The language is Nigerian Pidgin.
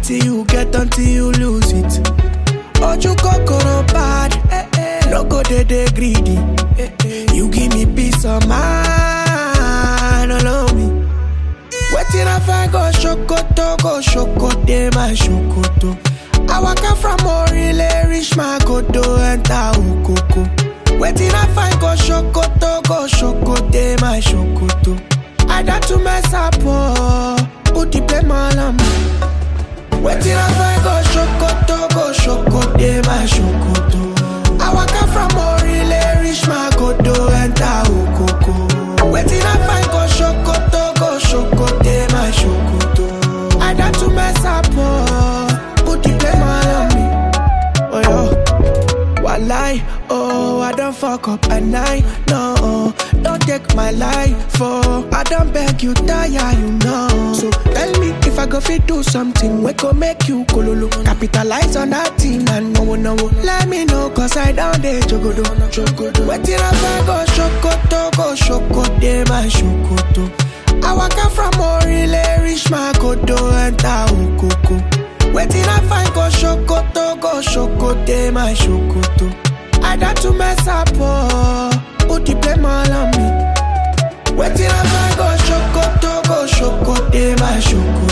wetin you get until you lose it. Oju kokoro bad, eh, eh. no go dey dey greedy. Eh, eh. You give me peace of mind, allow me. Wetin I find go Sokoto, go Sokoto, my Sokoto. I waka from Orile, reach my Godo, enter Okoko. Wetin I find go Sokoto, go Sokoto, my Sokoto. I got to mess up, oh, put the blame all on me. Wetin I find go Sokoto, go Sokoto, my Sokoto. I waka from Orile, reach my Godo, enter Okoko. Wetin I find go Sokoto, go Sokoto, my Sokoto. I got to mess up, oh, put the blame all on me. Oh yo, walai, oh I don't fuck up at night, no. Don't take my life for I don't beg you tire, you know. So tell me if I go fit do something, we go make you kololo. Capitalize on that thing and no no. Let me know cause I down there jogodo, jogodo. Wetin I find go shokoto, go shokote my shokoto. I waka from Orile, reach my godo, enter Okoko. Wetin I find go shokoto, go shokote my shokoto. I got to mess up, oh, put the blame all on me. Wetin I find go shokoto, go shokote my shokoto.